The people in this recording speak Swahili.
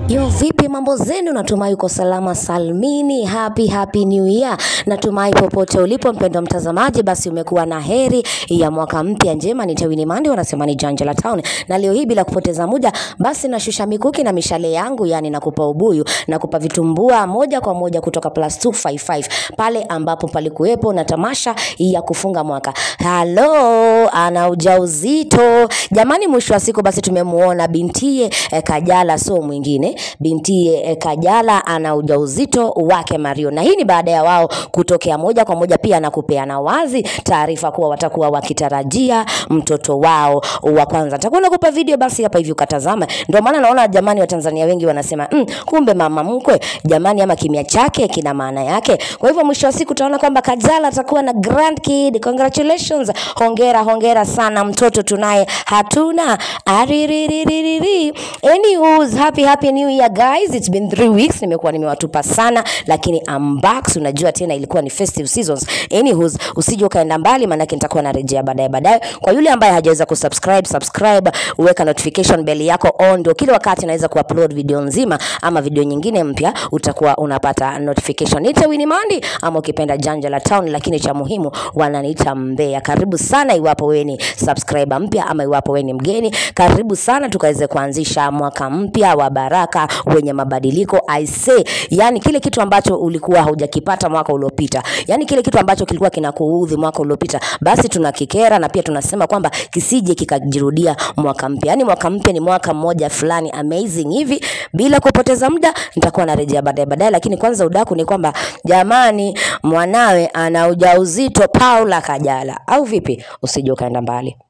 Yo, vipi mambo zenu? Natumai uko salama salmini. Happy happy new year. Natumai popote ulipo mpendwa mtazamaji, basi umekuwa na heri ya mwaka mpya njema. Ni Tewini Mandi, wanasema ni Janja la Town, na leo hii bila kupoteza muda, basi nashusha mikuki na mishale yangu, yani nakupa ubuyu, nakupa vitumbua moja kwa moja kutoka plus 255 pale ambapo palikuwepo na tamasha ya kufunga mwaka. Halo, ana ujauzito jamani. Mwisho wa siku basi tumemuona bintie eh, Kajala, so mwingine bintie eh, Kajala ana ujauzito wake Mario, na hii ni baada ya wao kutokea moja kwa moja pia na kupeana wazi taarifa kuwa watakuwa wakitarajia mtoto wao wa kwanza. Nitakuwa nakupa video basi hapa hivi ukatazama. Ndio maana naona jamani, Watanzania wengi wanasema mm, kumbe mama mkwe jamani, ama kimya chake kina maana yake. Kwa hivyo mwisho wa siku utaona kwamba Kajala atakuwa na grand kid. Congratulations, hongera hongera sana, mtoto tunaye hatuna aririririri. Anyways, happy happy new year guys, it's been three weeks, nimekuwa nimewatupa sana, lakini I'm back. So unajua tena ilikuwa ni festive seasons. Anyways, usije ukaenda mbali, maanake nitakuwa narejea baadaye baadaye. Kwa yule ambaye hajaweza kusubscribe, subscribe, uweka notification bell yako on, ndio kila wakati naweza kuupload video nzima ama video nyingine mpya, utakuwa unapata notification. Niite Winnie Mandi ama ukipenda Janja la Town, lakini cha muhimu wananiita Mbea. Karibu sana iwapo wewe ni subscriber mpya ama iwapo wewe ni mgeni, karibu sana tukaweze kuanzisha mwaka mpya wa baraka wenye mabadiliko. I say, yani kile kitu ambacho ulikuwa haujakipata mwaka uliopita, yani kile kitu ambacho kilikuwa kinakuudhi mwaka uliopita, basi tunakikera na pia tunasema kwamba kisije kikajirudia mwaka mpya. Yani mwaka mpya ni mwaka mmoja fulani amazing hivi. Bila kupoteza muda, nitakuwa narejea baadaye baadaye, lakini kwanza udaku ni kwamba jamani, mwanawe ana ujauzito Paula Kajala, au vipi? Usije ukaenda mbali.